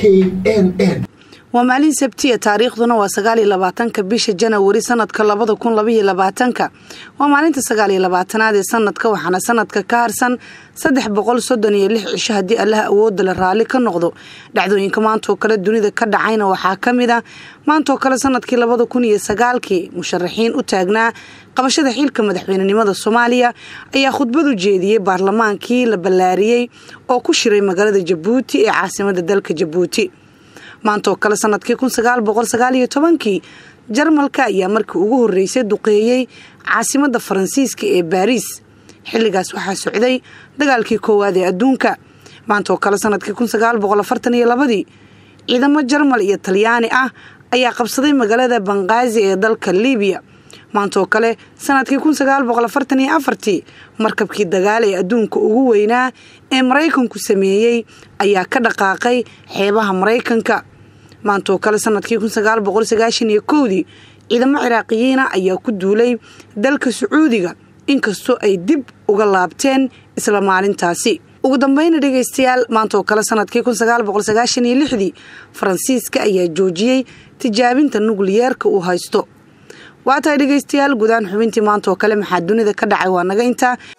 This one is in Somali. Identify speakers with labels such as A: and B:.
A: n n
B: waa maalin sabtiya taariikhduna waa sagaaliyo labaatanka bisha janawari sanadka labada kun labaiyo labaatanka waa maalinta sagaaliyo labaatanaad ee sanadka waxaana sanadka ka harsan saddex boqol soddon iyo lix cisho haddii allaha awooda la raalli ka noqdo dhacdooyinka maantaoo kale dunida ka dhacayna waxaa ka mid a maantaoo kale sanadkii labada kun iyo sagaalkii musharaxiin u taagnaa qabashada xilka madaxweynenimada soomaaliya ayaa khudbad u jeediyey baarlamaankii la ballaariyey oo ku shiray magaalada jabuuti ee caasimada dalka jabuuti maantaoo kale sanadkii kun sagaal boqol sagaal iyo tobankii jarmalka ayaa markii ugu horreysay duqeeyey caasimadda faransiiska ee baariis xilligaas waxaa socday dagaalkii koowaad ee adduunka maantaoo kale sanadkii kun sagaal boqol afartan iyo labadii ciidamo jarmal iyo talyaani ah ayaa qabsaday magaalada banqaazi ee dalka libiya maantaoo kale sanadkii kun sagaal boqol afartan iyo afartii markabkii dagaal ee adduunka ugu weynaa ee maraykanku sameeyey ayaa ka dhaqaaqay xeebaha maraykanka maantaoo kale sanadkii kun sagaal boqol sagaashan iyo kowdii ciidamo ciraaqiyiina ayaa ku duulay dalka sacuudiga inkastoo ay dib uga laabteen isla maalintaasi ugu dambeyna dhegaystayaal maantaoo kale sanadkii kun sagaal boqol sagaashan iyo lixdii faransiiska ayaa joojiyey tijaabinta nukliyeerka uu haysto waa tahay dhegaystayaal guudaan xubintii maanta oo kale maxaa dunida ka dhacay waa naga intaa